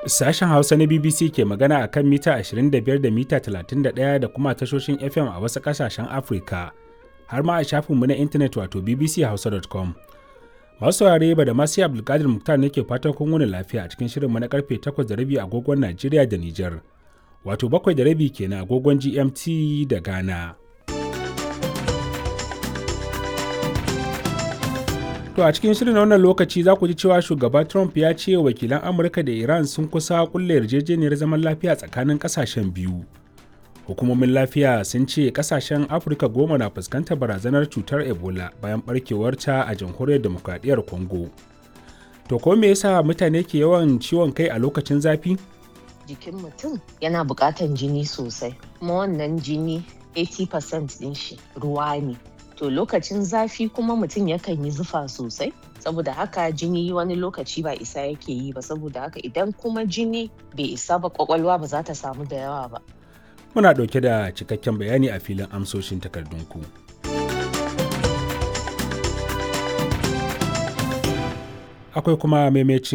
Sashen Hausa na BBC ke magana a kan mita 25 da mita 31 da kuma tashoshin FM a wasu ƙasashen Afirka, har ma a shafinmu na intanet wato bbchausa.com. Masu saurare ba da masu Abdulkadir Muktar ne ke fatan kun wuni lafiya a cikin shirinmu na karfe 8 da rabi agogon Najeriya da Nijar, wato 7 da rabi kenan agogon GMT da Ghana. To a cikin shirin wannan lokaci za ku ji cewa shugaba Trump ya ce wakilan Amurka da Iran sun kusa kulle yarjejeniyar zaman lafiya tsakanin kasashen biyu. Hukumomin lafiya sun ce kasashen Afirka goma na fuskantar barazanar cutar Ebola bayan barkewarta a jamhuriyar demokradiyyar Congo. To ko me yasa mutane ke yawan ciwon kai a lokacin zafi? Jikin mutum yana buƙatan jini sosai, kuma wannan jini 80% ɗin shi ruwa ne. to lokacin zafi kuma mutum yakan yi zufa sosai saboda haka jini wani lokaci ba isa yake yi ba saboda haka idan kuma jini bai isa ba kwakwalwa ba za ta samu da yawa ba Muna ɗauke da cikakken bayani a filin amsoshin takardunku. Akwai kuma maimacin